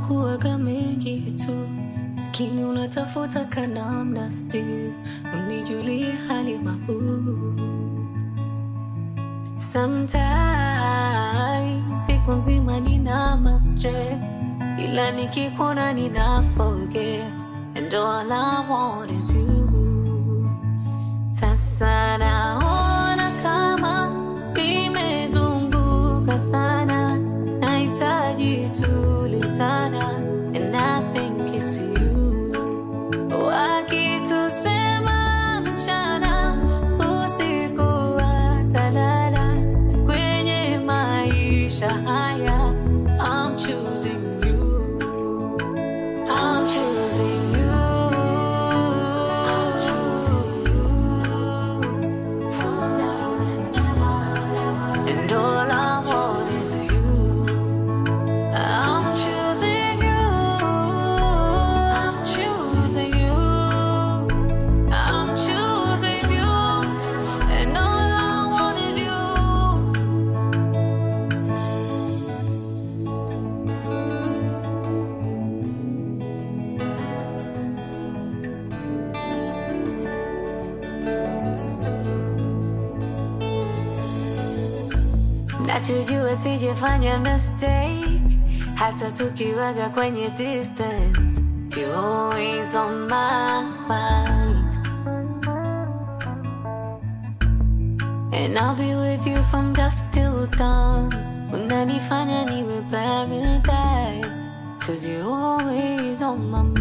yanakuwaga mengi tu, lakini unatafuta kanamna still unijulie hali mabu. Sometimes siku nzima nina ma stress, ila nikikuona nina forget, and all I want is you. Sasa naona kama nimezunguka sana, nahitaji tulizana, and I think it's you. Wakitusema mchana, usiku watalala, kwenye maisha haya I'm choosing you. I'm choosing you. I'm choosing you. From now and ever, and all I want is you. I'm choosing you. I'm choosing you. I'm choosing you. And all I want is you. Nachojua sijafanya mistake hata tukiwaga kwenye distance You're always on my mind And I'll be with you from dusk till dawn Unanifanya niwe paradise Cause you're always on my mind